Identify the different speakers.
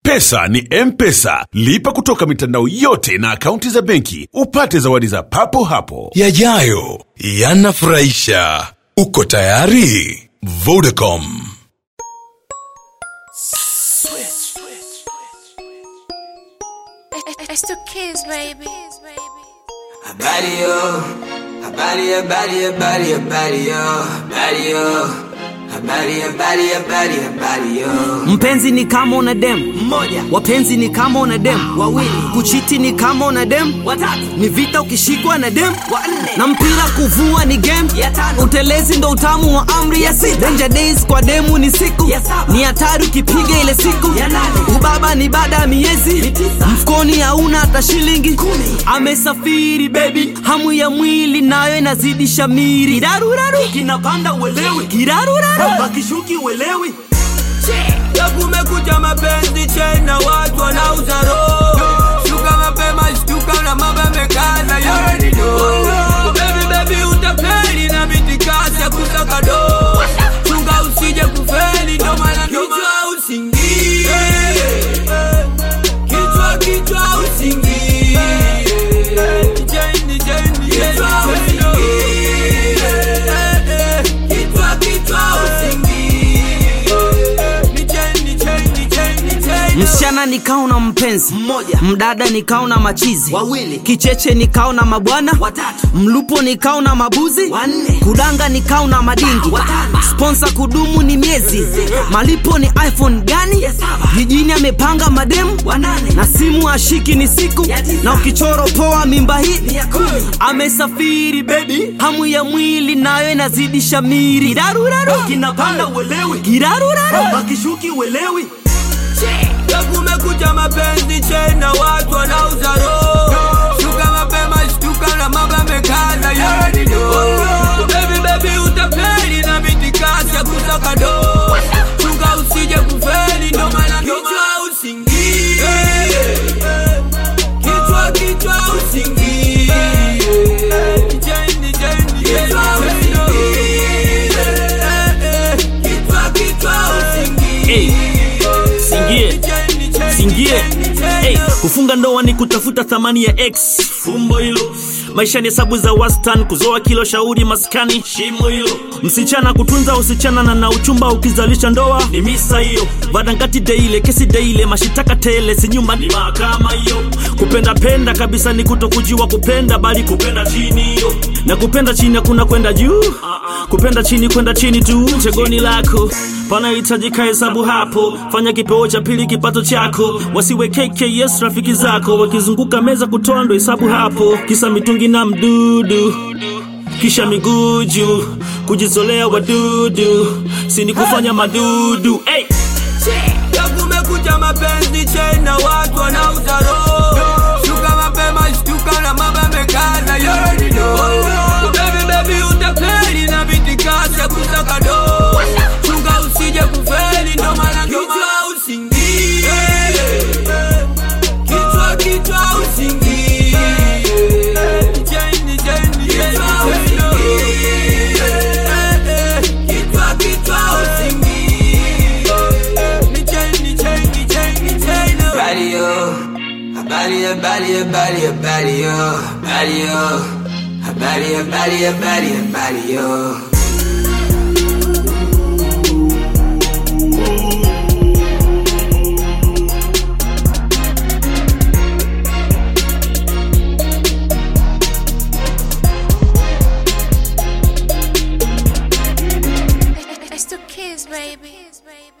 Speaker 1: Pesa ni M-Pesa. Lipa kutoka mitandao yote na akaunti za benki upate zawadi za papo hapo.
Speaker 2: Yajayo yanafurahisha. Uko tayari? Vodacom.
Speaker 3: It's the kids, baby.
Speaker 4: Habari yo, habari habari habari habari yo, habari yo, habari habari habari habari yo.
Speaker 5: mpenzi ni kama una dem mmoja wapenzi ni kama una dem wawili kuchiti ni kama una dem watatu ni vita ukishikwa na dem wanne na mpira kuvua ni game ya tano utelezi ndo utamu wa amri ya sita danger days kwa demu ni siku ya saba ni hatari ukipiga ile siku ya nane ubaba ni baada ya miezi mfukoni hauna hata shilingi kumi amesafiri baby hamu ya mwili nayo inazidi shamiri kiraruraru kinapanda uelewi kiraruraru bakishuki uelewi
Speaker 4: Ya kumekucha mapenzi chena watu wanauza roho. Shuka mapema shtuka na mambo yamekaza you already know. Baby baby utapeli na mitikasi ya kusaka do. Chunga usije kufeli ndo maana kichwa usingie. Kichwa kichwa usingie. Jeni jeni kichwa usingie. Kichwa kichwa usingie. Ni jeni jeni jeni jeni.
Speaker 5: msichana nikao na mpenzi mmoja mdada nikao na machizi wawili kicheche nikao na mabwana watatu mlupo nikao na mabuzi wanne kudanga nikao na madingi watano sponsa kudumu ni miezi malipo ni iphone gani jijini amepanga mademu wanane na simu ashiki ni siku na ukichoro poa mimba hii amesafiri bebi hamu ya mwili nayo inazidi shamiri kiraruraru kinapanda uelewi kiraruraru akishuki uelewi
Speaker 4: Ya kumekucha mapenzi chena watu wanauza roho. Shuka mapema shtuka na mambo yamekaza you already know. Baby baby utapeli na mitikasi ya kusaka do. Chunga usije kufeli ndo maana kichwa usingie. Kichwa kichwa usingie. Jeni jeni kichwa usingie. Kichwa kichwa usingie.
Speaker 6: singie singie hey, kufunga ndoa ni kutafuta thamani ya x fumbo hilo maisha ni hesabu za wastan kuzoa kilo shauri maskani shimo hilo msichana kutunza usichana na na uchumba ukizalisha ndoa ni misa hiyo vadangati deile kesi deile mashitaka tele si nyumba ni mahakama hiyo kupenda penda kabisa ni kutokujiwa kupenda bali kupenda chini hiyo na kupenda chini hakuna kwenda juu kupenda chini kwenda chini tu chegoni lako panahitajika hesabu hapo fanya kipeo cha pili kipato chako wasiwe kks rafiki zako wakizunguka meza kutoa ndo hesabu hapo kisa mitungi na mdudu kisha miguu juu kujizolea wadudu sini kufanya madudu hey!
Speaker 4: Ya kumekucha mapenzi chena watu wanauza roho. Shuka mapema shtuka na mambo yamekaza you already know. Baby baby utapeli na mitikasi ya kusaka do. Chunga usije kufeli ndo maana kichwa usingie. Kichwa kichwa usingie. Jeni jeni kichwa usingie. Kichwa kichwa usingie. Ni jeni jeni jeni jeni. Habari yo, habari habari habari habari yo, habari yo, habari habari habari habari yo.
Speaker 3: It's the kids, baby.